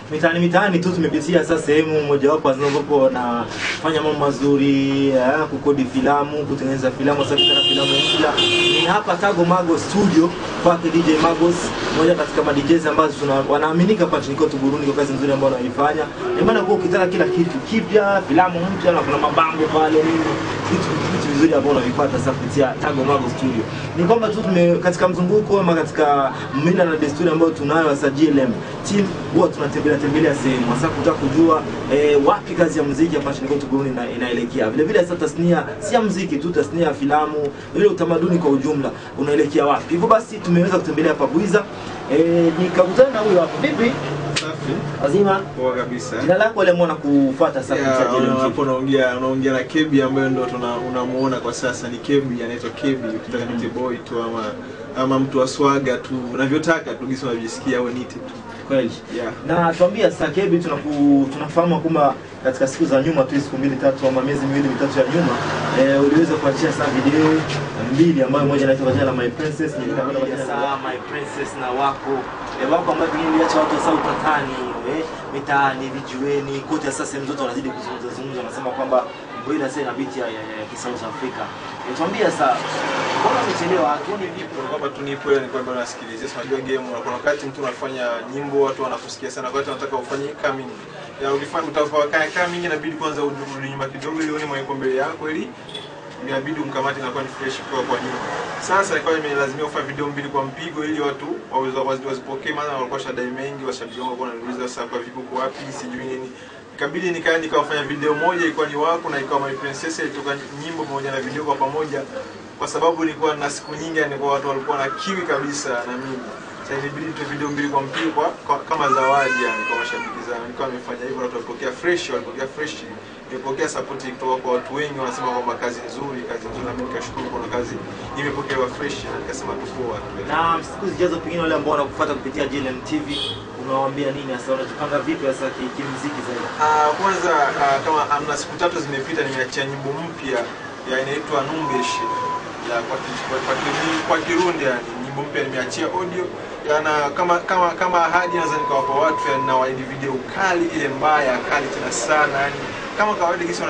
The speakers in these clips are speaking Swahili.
mitaani mitaani tu tumepitia sasa sehemu mojawapo ambapo wanafanya mambo mazuri eh, kukodi filamu kutengeneza filamu sasa tena filamu mpya ni hapa Tago Mago studio kwake DJ Magos mmoja katika ma DJs ambazo tuna wanaaminika hapa nchini kwetu Burundi kwa kazi nzuri ambayo wanaifanya ni maana kwa ukitaka kila kitu kipya filamu mpya na kuna mabango pale nini vitu vitu vizuri ambavyo unavipata sasa kupitia Tago Mago studio ni kwamba tu tume katika mzunguko ama katika mila na desturi ambayo tunayo hasa GLM team huwa tunatembelea tembelea sehemu hasa kutaka kujua eh, wapi kazi ya muziki hapa nchini kwetu Burundi ina, inaelekea. Vile vile sasa tasnia si ya muziki tu, tasnia ya filamu, ile utamaduni kwa ujumla unaelekea wapi. Hivyo basi tumeweza kutembelea hapa Bwiza eh, nikakutana na huyo hapo. Vipi? Safi. Wazima? Poa kabisa. Jina lako wale mwana kufuata sasa Yeah, kupitia GLM hapo TV. unaongea unaongea na Kebi ambaye ndo tuna unamuona kwa sasa ni Kebi anaitwa Kebi ukitaka nite boy tu ama ama mtu wa swaga tu unavyotaka tu gisi unajisikia au nite tu. Kweli. Yeah. Na tuambia sasa Kebi, tunaku, tunafahamu kwamba katika siku za nyuma tu siku mbili tatu ama miezi miwili mitatu ya nyuma eh, uliweza kuachia saa video mbili ambayo moja inaitwa kwa jina la My Princess nyingine kwa jina la My Princess na wako eh, wako ambayo pengine iliacha watu sasa utatani eh, mitaani vijiweni kote sasa sehemu zote wanazidi kuzungumza zungumza wanasema kwamba Bwila sasa ina biti ya, ya, ya, ya South Africa. Eh, tuambia sasa mbona umechelewa? Tuone vipi? Kwa kwamba tu nipo ile ni kwamba nasikilizia si unajua game na kuna wakati mtu anafanya nyimbo watu wanakusikia sana kwa hiyo wanataka ufanye coming ya ulifanya utafanya coming inabidi kwanza urudi nyuma kidogo ili uone mwenye mbele yako ili inabidi umkamate inakuwa ni fresh kwa kwa nyuma. Sasa ikawa imelazimia kufanya video mbili kwa mpigo ili watu waweze wazi- wazipokee, maana walikuwa shadai mengi, washabiki wangu walikuwa wananiuliza sasa kwa vipi uko wapi, sijui nini. Ikabidi nikaa nikawafanya video moja ilikuwa ni wako na ikawa My Princess ilitoka nyimbo pamoja na video kwa pamoja, kwa sababu nilikuwa na siku nyingi, yani kwa watu walikuwa na kiwi kabisa na mimi sasa ilibidi tu video mbili kwa mpigo kwa, kwa, kama zawadi yani kwa mashabiki zangu. Nilikuwa nimefanya hivyo, watu walipokea fresh, walipokea fresh, nilipokea support kutoka kwa watu wengi, wanasema kwamba kazi nzuri, kazi nzuri, na mimi nikashukuru kuna kazi imepokelewa fresh, na nikasema tu poa tu. na siku zijazo pengine wale ambao wanakufuata kupitia JLM TV unawaambia nini hasa unajipanga vipi hasa ki- kimuziki zaidi Ah, kwanza ah, kama amna siku tatu zimepita, nimeachia nyimbo mpya ya inaitwa Numbeshe ya kwa, ki- kwa, kwa, Kiru- kwa Kirundi yani, nyimbo mpya nimeachia audio yana kama kama kama ahadi, naweza nikawapa watu yani, na waidi video kali ile mbaya kali tena sana yani kama kawaida kisi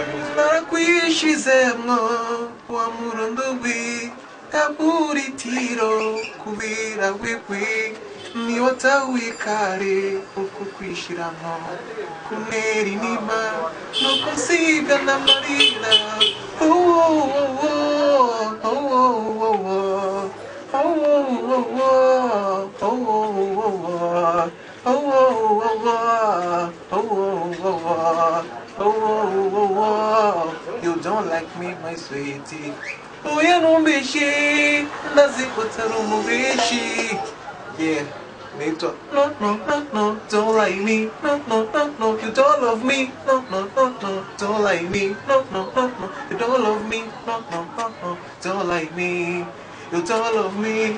wanavyonarakwishizemwo wa murundubi kaburitiro kubira wigwi niwatahuye kare uku kwishiramwo kunera inima no kunsiga n'amarira Oh, oh, oh, oh, oh, oh, oh. Oh, oh, oh, oh. Oh, oh, oh, oh. Oh, oh, oh, oh. Oh, oh, oh, oh. Oh, oh, oh, oh. You don't like me, my sweetie. Uya numbishi, ndazikutara umubishi. Yeah. Naitwa no no no no don't like me no no no no you don't love me no no no no don't like me no no no no you don't love me no no no no don't like me you don't love me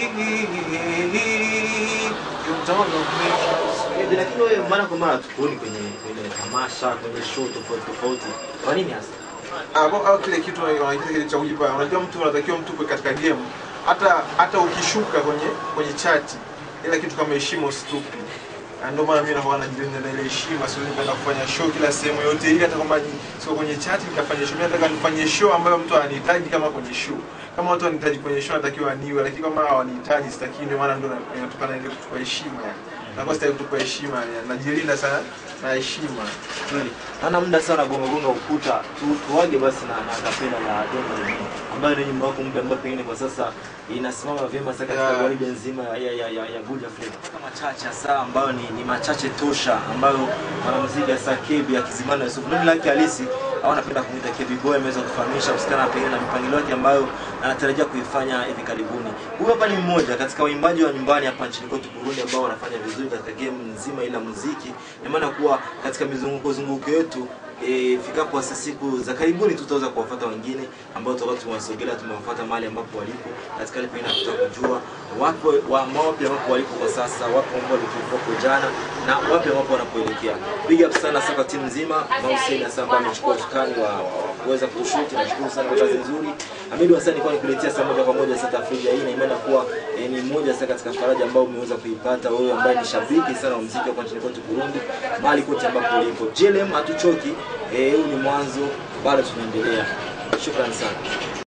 you don't love me Hivi, lakini wewe mara kwa mara tukuoni kwenye kwenye tamasha kwenye show tofauti tofauti kwa nini hasa au au kile kitu wanakiita kile cha kujipa. Unajua mtu anatakiwa mtu kuwe katika game, hata hata ukishuka kwenye kwenye chati, ila kitu kama heshima usitupi. Na Ndio maana mimi nakuwa najilinda na ile heshima, siwezi kwenda kufanya show kila sehemu yote, ili hata kwamba ni- sio kwenye chati nikafanya show. Mimi nataka nifanye show ambayo mtu anahitaji kama kwenye show. Kama watu wanahitaji kwenye show, natakiwa niwe, lakini kama hawanihitaji sitaki. Ndio maana ndio na- inatokana ile kutupa heshima yani. Nakuwa sitaki kutupa heshima yani, najilinda sana na heshima. kweli naona muda sana gonga gonga ukuta tu, tuwage basi na na kapela la Dongo Lenye ambayo ni nyimbo yako mpya ambayo pengine kwa sasa inasimama vyema sasa katika Yeah. gwaride nzima ya ya ya, ya Good Africa kama chache hasa ambayo ni, ni machache tosha ambayo mwanamuziki hasa Kebi akizimana Yusuf mimi lake halisi au napenda kumuita Kebi Boy ameweza kufahamisha kusikana pengine na mipangilio yake ambayo anatarajia kuifanya hivi karibuni. Huyu hapa ni mmoja katika waimbaji wa nyumbani hapa nchini kwetu Burundi ambao wanafanya vizuri katika game nzima ila muziki. Ina maana kuwa katika mizunguko zunguko yetu e, fikapo sasa siku za karibuni tutaweza kuwafuata wengine ambao tutakuwa tumewasogelea tumewafuata mahali ambapo walipo katika ile pengine kutaka kujua wapo wa wapi ambapo walipo kwa sasa, wapo ambao walikuwa hapo jana na wapi ambapo wanapoelekea. Big up sana sasa kwa timu nzima, Mauseni hasa ambaye amechukua usukani wa, wa, wa kuweza kushuti. Nashukuru sana kwa kazi nzuri. Hamidu Hassan kwa nikuletea saa moja kwa moja South Africa hii na imani kuwa eh, ni moja sasa katika faraja ambayo umeweza kuipata wewe ambaye ni shabiki sana wa muziki wa nchini kwetu Burundi, mahali kote ambapo ulipo. JLM hatuchoki, eh, huu ni mwanzo, bado tunaendelea. Shukrani sana.